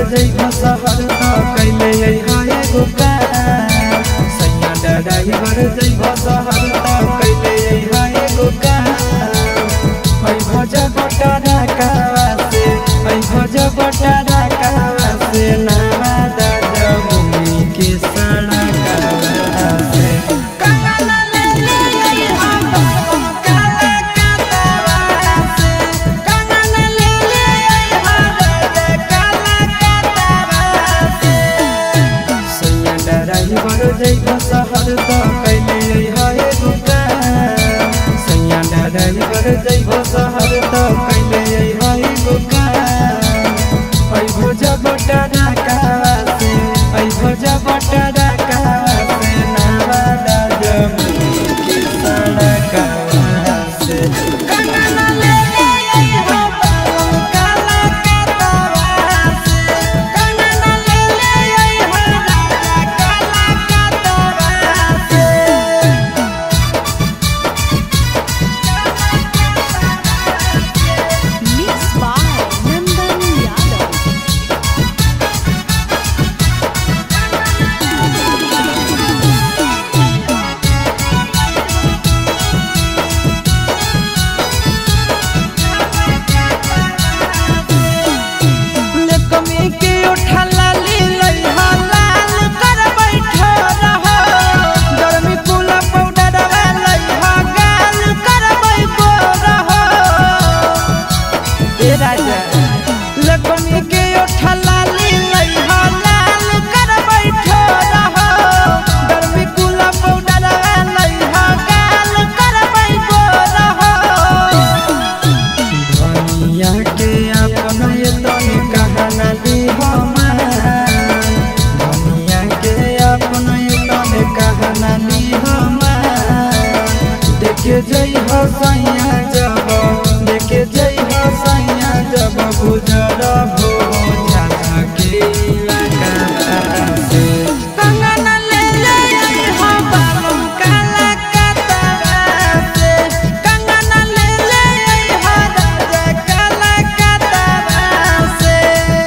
जइब शहर त कैले अइहा एगो काम सैया ड्राइवर जइब शहर त कैले अइहा एगो काम ऐ भज बटरा कावा से ऐ भज बटरा कावा से नावा दादा भूमि के सड़कावा से कंगना ले ले अइहा बाबा काला कातावा से कंगना ले ले अइहा दादा काला कातावा से सैया ड्राइवर जइब शहर त कैले अइहा एगो काम सैया ड्राइवर जइब शहर त कैले अइहा एगो काम ऐ भोज बटरा कावा से ऐ भोज बटरा कावा से नावा दाजमुनी के सड़कावा से कंगना ले ले अइहा बाबा काला कातावा से कंगना ले ले अइहा दादा काला कातावा से Mixed by Nandan Yadav. ले कमी के उठला ले लइहा लाल कर बैठो रहो गर्मी कुला पाउडर लइहा गाल कर बैठो रहो ए राजा ले कमी के उठला ले लइहा लाल कर बैठो रहो गर्मी कुला पाउडर लइहा गाल कर बैठो रहो धनिया के अपन ये तनी कहना दी हमार धनिया के अपन ये तनी कहना दी हमार देखे जई हो सैया जब देखे जई हो सैया जब गुजर हो झाझा के इलाका से कंगना ले ले अइहा बाबू काला कातावा से कंगना ले ले अइहा राजा काला कातावा से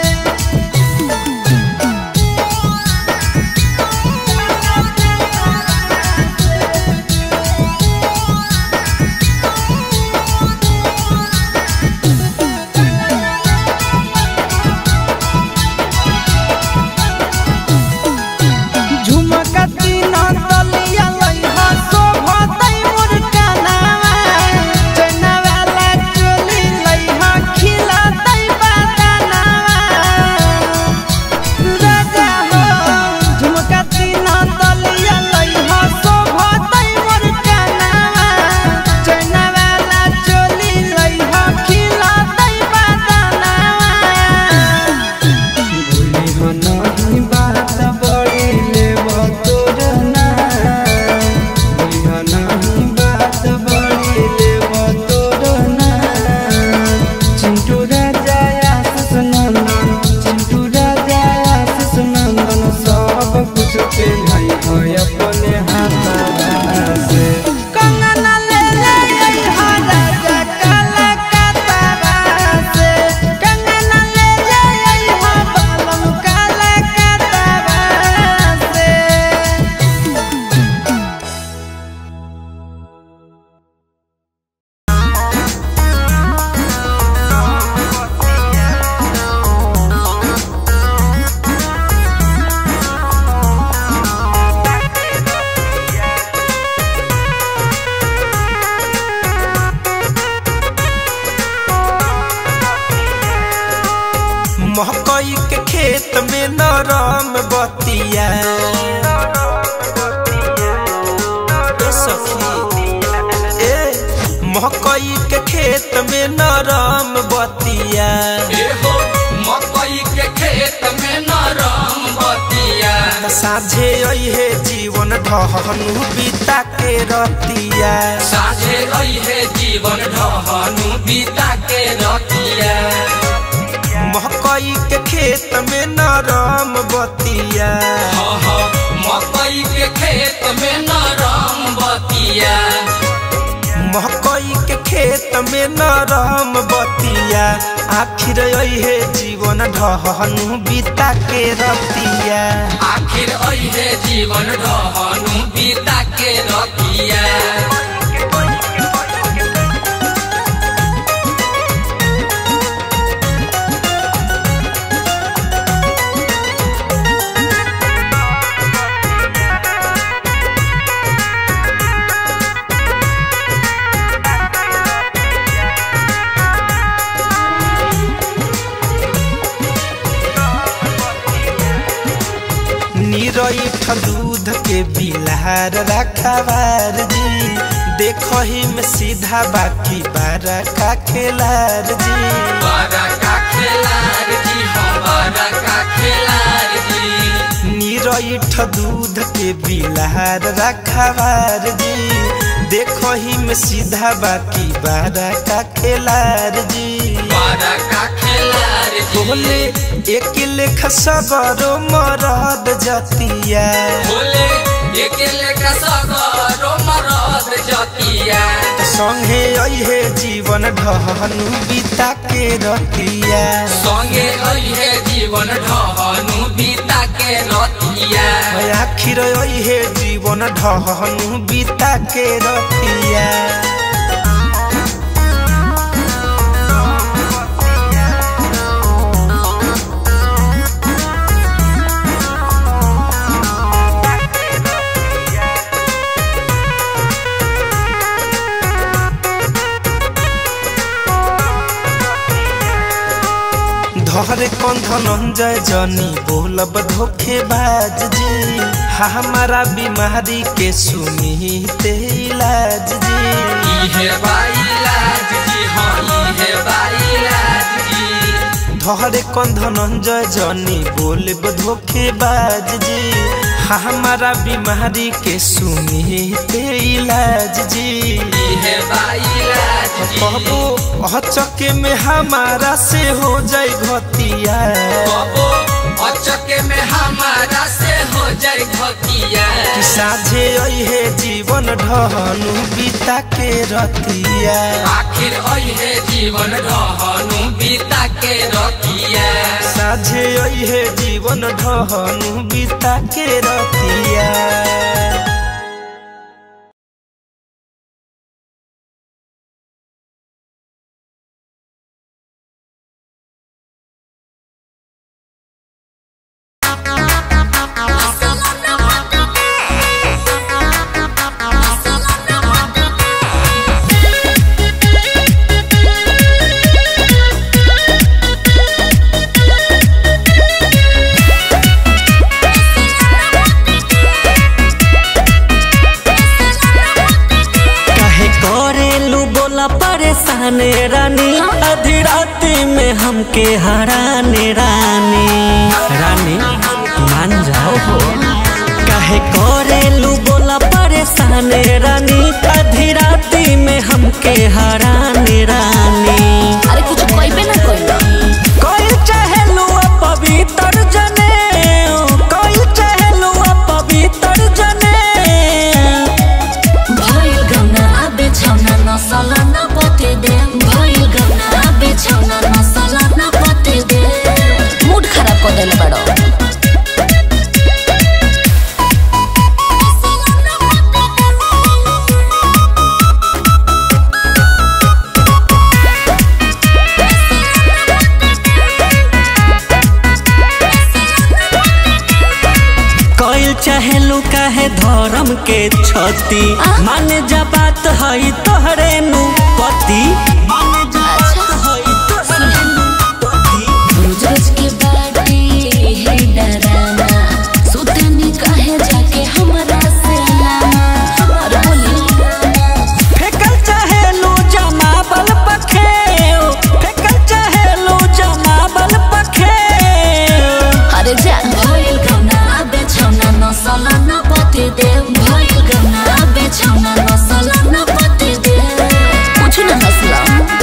झुमका तीना तलिया लइहा शोभा तै मोर कनावा चना वाला चोली लइहा खिला तै बदनावा राजा हो झुमका तीना तलिया लइहा शोभा तै मोर कनावा चना वाला चोली लइहा खिला तै बदनावा भूली हो नहीं बात बड़ी लेब तोर नाम भूली हो नहीं बात बड़ी लेब तोर नाम चिंटू राजा आशीष नंदन चिंटू राजा आशीष नंदन सब कुछ पेन्हाई हो अपने हाथ से कंगना ले ले अइहा राजा काला कातावा से कंगना ले ले अइहा बालम काला कातावा से मकई के खेत में नरम बतिया ए सखी, ए, मकई के खेत में नरम बतिया एहो मकई के खेत में नरम बतिया साझे अहे जीवन ढहनु बीता के रतिया साझे रही है जीवन ढहनु बीता के रतिया मकई के खेत में नरम बतिया हाँ हाँ मकई के खेत में नरम बतिया मकई के खेत में नरम बतिया आखिर है जीवन ढहनु बीता के रतिया आखिर अहे जीवन रहनु बीता के रतिया निरठ दूध के बिलार रखवार जी देखो ही में सीधा बाकी बारा का खेलार जी बड़ा का खेलार जी हम बड़ा का खेलार जी निरठ दूध के बिलार रखवार जी देखो ही में सीधा बाकी बारा का खेलार जी बड़ा का खेलार जी बोले एक लेख सगरो मरद जतिया बोले एकेले का सगरो मरद जतिया संगे अहे जीवन ढहनु बीता के रतिया संगे अहे जीवन ढहनु बीता के रतिया आखिर अहे जीवन ढहनु बीता के रतिया धरे कौन धनंजय जनी बोलब धोखेबाज जी हमारा बीमारी के सुनी ते इलाज जी इहे बाइलाज जी हाँ इहे बाइलाज जी धरे कौन धनंजय जनी बोलब धोखेबाज जी हमारा बीमारी के सुनी ते इलाज जी इहे बाइलाज जी कहबो अचके में हमारा से हो जाए घतिया कबो अचके में हमारा से हो जाए भतिया कि साझे अहे जीवन ढहनु बीता के रतिया आखिर अहे जीवन रहनु बीता के रतिया साझे अहे जीवन ढहनु बीता के रतिया काहे करेलू बोला परेशान रानी आधी राती में हमके हराने रानी रानी मान जाओ हो काहे करेलू बोला परेशान रानी आधी राती में हमके हराने रानी अरे कुछ कहबे ना कइलो कोई चाहेलू पवित्र जने कोई चाहेलू पवित्र जने भइल गौना आबे छौना नसल न पते दे भइल गौना आबे छौना नसल न पते दे मूड खराब कर देले बड़ो कइल चाहेलू काहे धर्म के छती माने जा बात हई तोहरे नु पति माने जा बात हई तोहरे नु पति रोज रोज के बाटे है डराना सुतनी काहे जाके हमरा से लाना और बोली फेकल चाहेलू जमाबल पखे फेकल चाहेलू जमाबल पखे अरे जा भइल गौना आबे छौना नसल न पते दे भइल गौना आबे छौना नसल न पते दे कुछ न हसला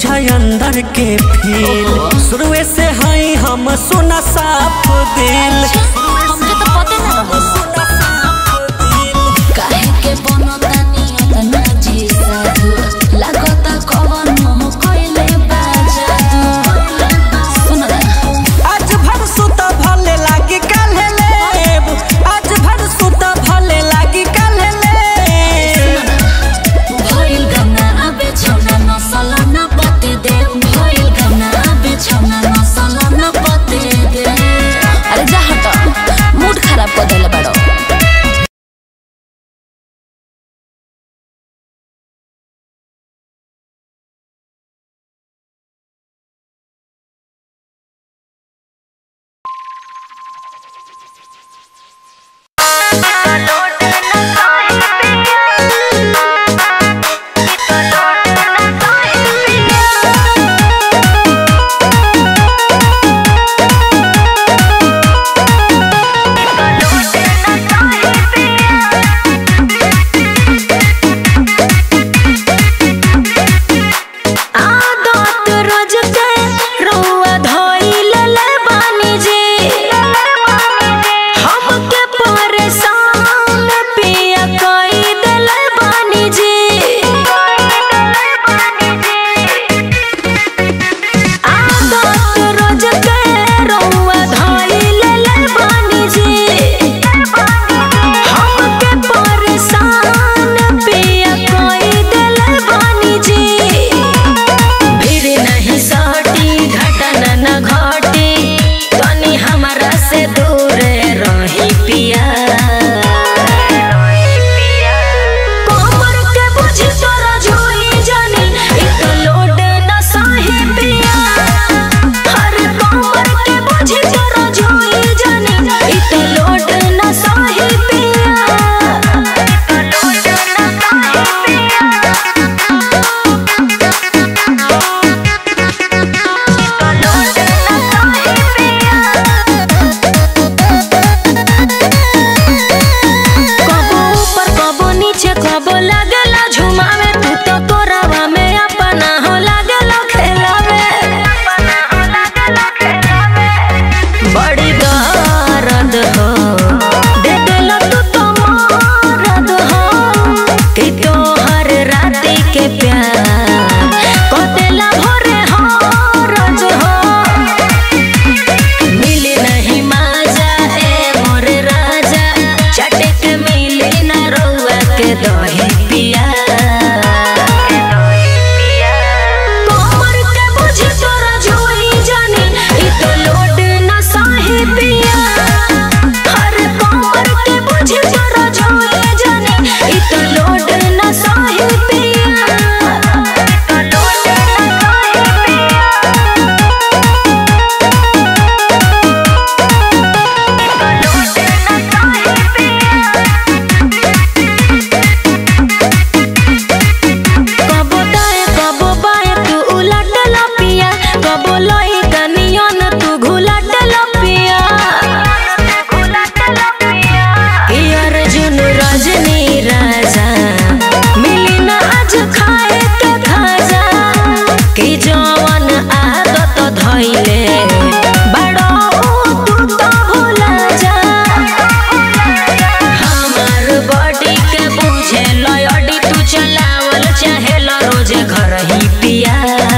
बुझा अंदर के फील शुरुए से हई हम सोना साफ दिल हमके तो पते ना रहो काहे के बनतानी अतना जी साधु लागता कवन मोह कइले बा जादू सुन ना आज भर सुता भले लागी काल्हे लेब आज भर सुता भले लागी काल्हे लेब भइल गना आबे छौना नसल न पते दे भइल गना आबे छौना नसल न पते दे अरे जा हट मूड खराब कर देले बाड़ो आदत रोज के रउआ धइल ले बानी जी हमके परेशान पिया कई देले बानी जी आदत रोज के रउआ धइल ले बानी जी हमके परेशान पिया कई देले बानी जी भीड़ नहीं सटी घटना न घटी तनी हमरा से दूर रही पिया कमर के बुझी तोरा झोली जानी इ तो लोड न सही पिया हर कमर के बुझी तोरा झोली जानी इ तो लोड न सही पिया लोड न सही पिया कबो ऊपर कबो नीचे कबो लागेला झुमावे तू तो तोरावा में अपना हो लागेला खेलावे बड़ी दर्द हो दे देला तू तो मरद हो कि तोहर राती के प्यार कतेला भोरे हो रज हो मिली नहीं माजा ए मोर राजा चटक मिली न रउआ के दही पिया कमर के बुझी तोरा झोली जानी इ तो लोड न सही पिया हर कमर के बुझी तोरा झोली जानी इ तो लोड न सही पिया लोड न सही पिया कबो दाएं कबो बाएं तू उलट लपिया कबो लोई कनियन तू घुलट लपिया यार जुन रजनी राजा मिली ना आज खाए के खाजा कि जवन आदत धइले बड़ो तू तो भुला जा हमार बॉडी के बुझे लयडी तू चलावल चाहे रोज घर ही पिया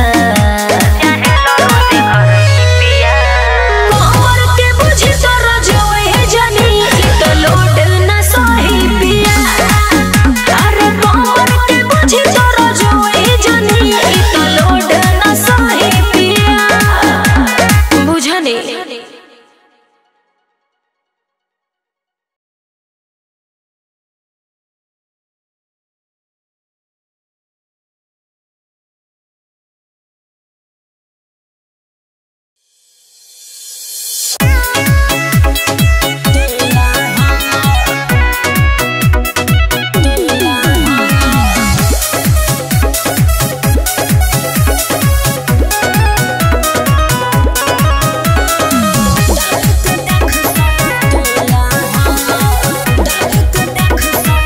कमर के बुझी तोरा जोए जानी इ तो लोड न सही पिया अरे कमर के बुझी तोरा जोए जानी इ तो लोड न सही पिया बुझनी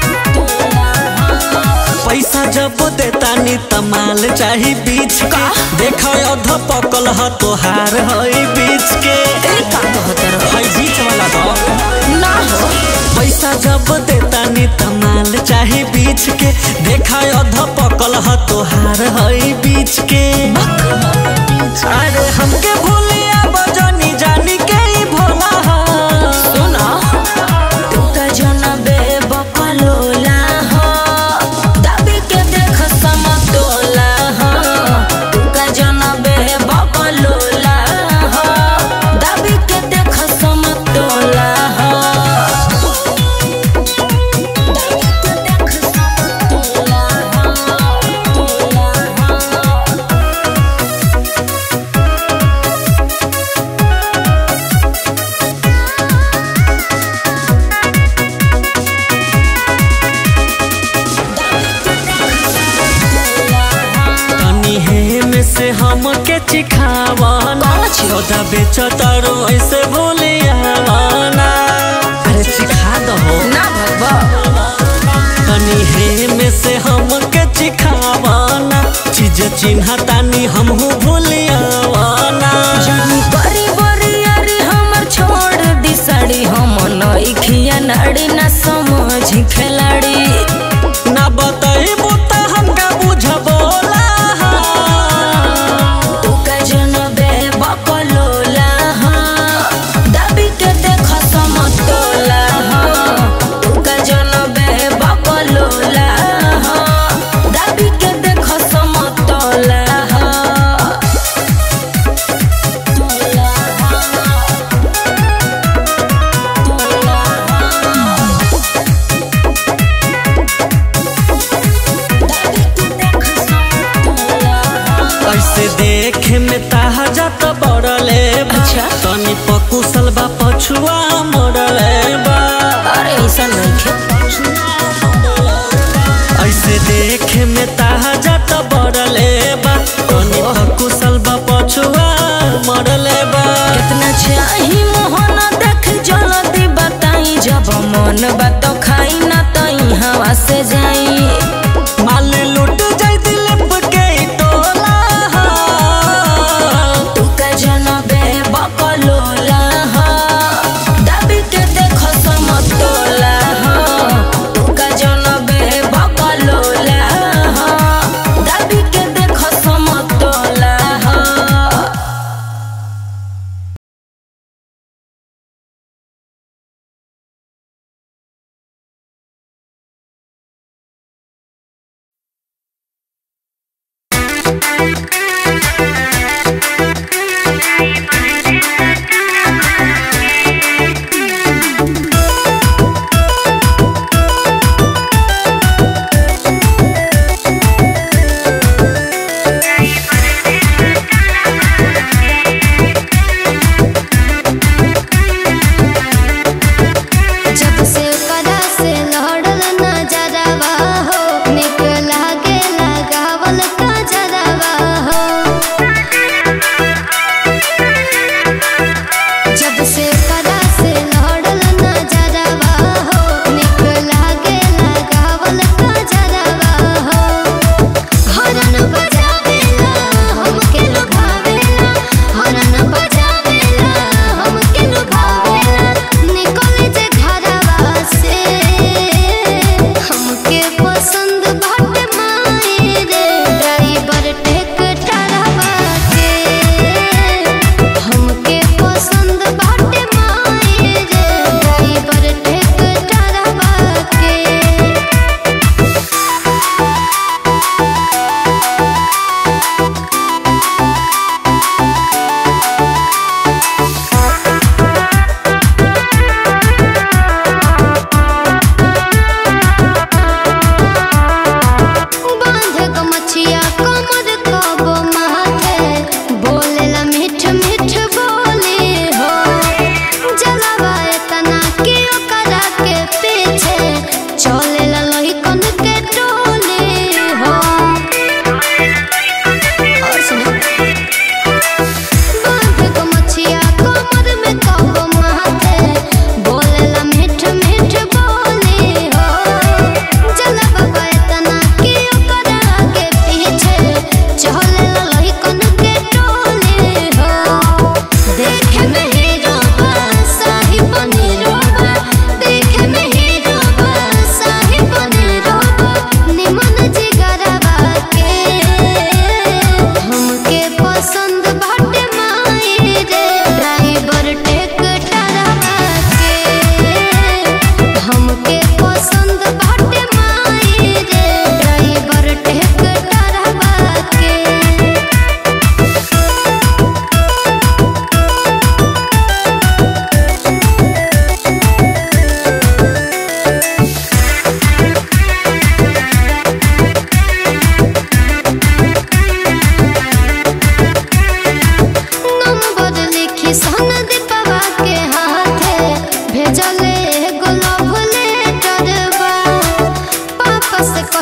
पैसा जब देतानी तमाल चाही बीच के पकल ह तोहार हई बीच के ए का कहत रहो हई बीच वाला दो ना हो पैसा जब देता नी तमाल चाहे बीच के देखा अध पकल ह तोहार हई बीच के अरे हमके भूलिया बजनी जानी के ही भोला ह सुना तू का जनबे बकलोला हो दाबी के देख समतोला हो तू का जनबे बकलोला हो दाबी के देख समतोला हो दाबी के देख समतोला हो तोला हो तनी हे में से हमके चिखावाना कौन छी? छोटा बेचतारो ऐसे भूलियावाना अरे चिखा दहो ना भगवा तनी हे में से हमके चिखावाना चीज चिन्हा तानी हमहू भूलियावाना जानी बरी बरी अरे हमर छोड़ दी साड़ी हम नइखिया नाड़ी ना समझ खिलाड़ी ना बताइबू त हमका बुझबोला तू का जनबे बकलोला हा दाबी के देख समतोला हा तू का जनबे बकलोला हा दाबी के देख समतोला हा तोला हा तोला हा ऐसे देखे में ताहा जात बड़ले बा। अच्छा। तनी पकुसल बा पछुआ मोड़ले बा अरे ऐसा नहीं ऐसे देखे में ताहा जात बड़ले बा तनी पकुसल बा पछुआ मोड़ले बा कितना चाही मोहन देख जल्दी बताई जब मन बात खाई ना तई हवा से जाई माल लूट जाई दिलप के टोला तू का जनबे बकलोला हा दाबी के देख समतोला हा तू का जनबे बकलोला हा दाबी के देख समतोला हा जब से कदा से लहड़ल नजरवा हो निक लागे लगावल कजरवा हो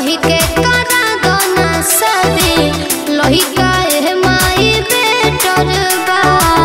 कही के करा दो ना शादी लहिका ए माई बेटर बा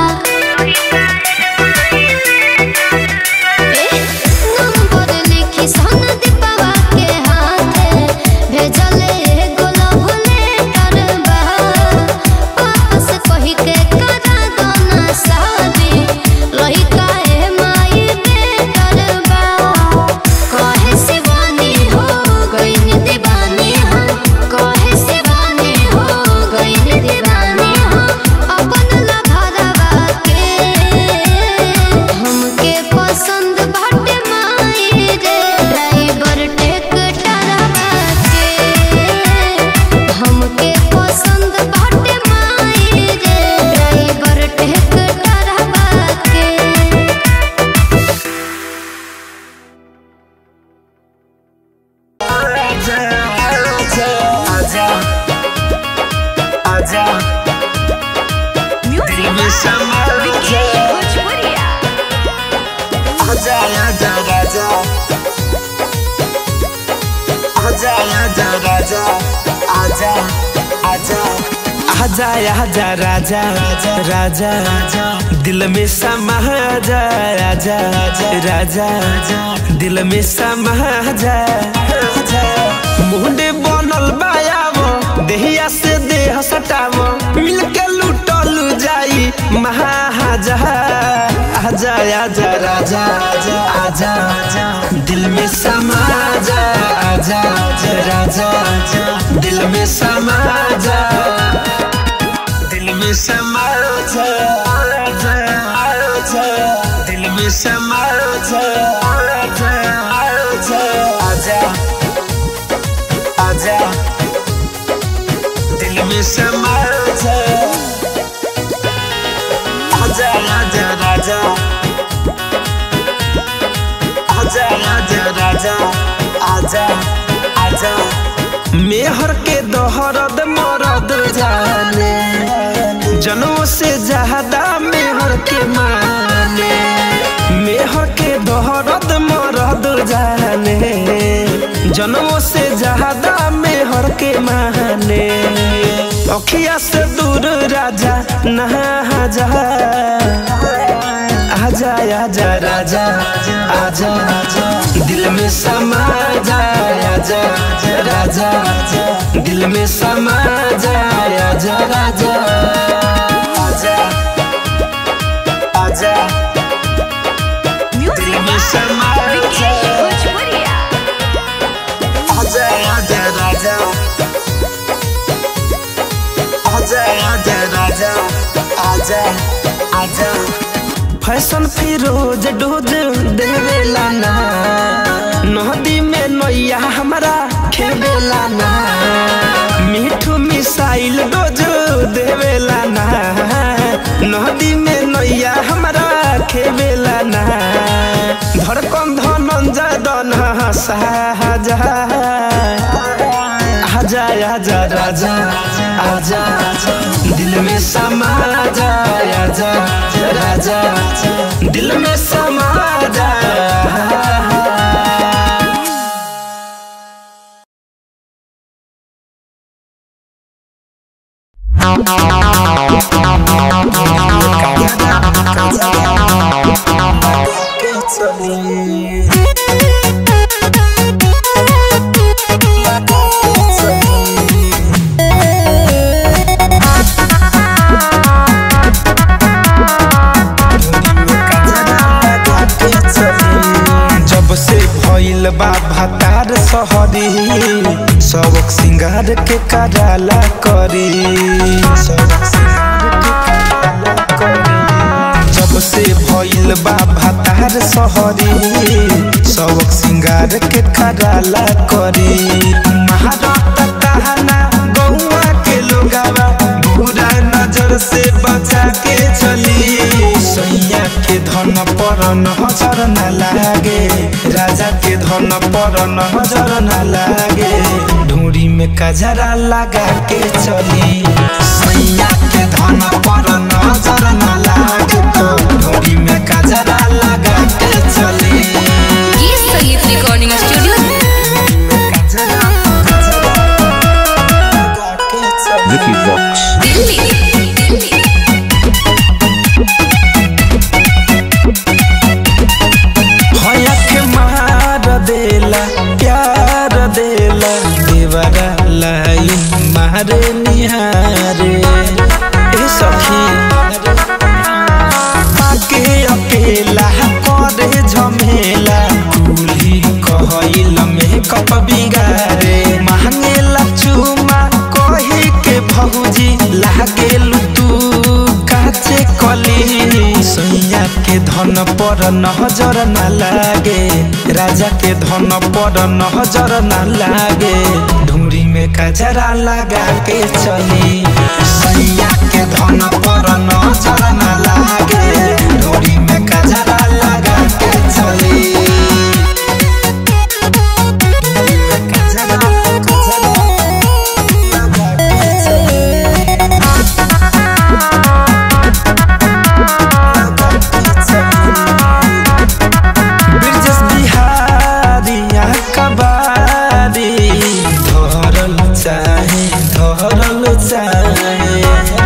नंबर लिखी सन दीपवा के हाथे भेजले गुलाब लेटर बा वापस कही के करा दो ना शादी लहिका ए माई बेटर बा कहे शिवानी हो गई दीवानी हो कहे शिवानी हो गई दीवानी हो अपन लभरवा के हमके पसंद बाटे माई रे ड्राइवर टेक्टरवा के हमके पसंद बाटे माई रे ड्राइवर टेक्टरवा के आजा आजा राजा राजा राजा दिल में समा जा राजा राजा दिल में समा जा मुंडे बनल बायावो देहिया से देह सटावो मिलके लूटल जाई महाजा आजा आजा राजा आजा आजा दिल में समा जा आजा राजा दिल में समा जा दिल में समा जा आजा आजा दिल में समा जा आजा आजा आजा आजा दिल में समा जा आजा आजा राजा आजा आजा राजा आजा आजा मेहर के दोहरद मरद जाने जनों से ज्यादा मेहर के माने मेहर के दोहरद मरद जाने जनों से ज्यादा मेहर के माने अखिया से दूर राजा नहा जा आजा आजा राजा आजा आजा दिल में समा जा आजा राजा दिल में समा जा आजा राजा आजा आजा दिल में समा जा आजा आजा राजा आजा आजा राजा आजा आजा फैशन फिरोज डोज देवेला ना नदी में नैया हमारा खेवेला ना मीठू मिसाइल डोज देवेला ना नदी में नैया हमारा खेवेला ना धड़कन धनंजय दन साजा आजा आजा राजा आजा आजा दिल में समा जा आजा राजा दिल में समा जा जब से भइल बा भातार सहरी सबक सिंगार के कराला करी सबक सिंगार के कराला करी जब से भइल बा भातार सहरी सबक सिंगार के कराला करी महारत कहना गौआ के लोगावा बुरा नजर से बचा के चली सैया के धन पर नजर न लागे राजा के धन पर नजर न लागे ढूंढी में कजरा लगा के चली सैया के धन पर नजर न लागे तो ढूंढी में कजरा लगा के चली गीत संगीत रिकॉर्डिंग स्टूडियो कजरा कजरा होला देवरा लाइन मारे निहारे ए सखी आके अकेला करे झमेला कुली कहइल में कप बिगारे मांगेला चुमा कही के भौजी लागेलु तू काचे कली सैया के धन पर नजर ना लागे राजा के धन पर नजर ना लागे ढूंढी में कजरा लगा के चली सैया के धन पर नजर ना लागे ढूंढी में कजरा लगा के चली कजरा कजरा लगा के चली ब्रिजेश बिहारी कबारी धरल चाहे धरल चाहे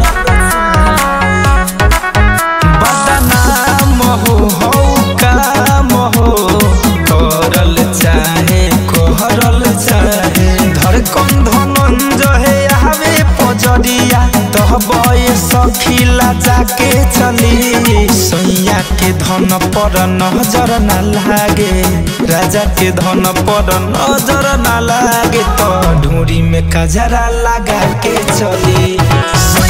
बदनाम हो हौ काम हो करल चाहे कोहरल चाहे धड़कन धनंजय आवे पजरिया तहबे सखीला जाके चली सैया के धन पर नजर ना लागे राजा के धन पर नजर ना लागे तो ढूंढी में कजरा लगा के चली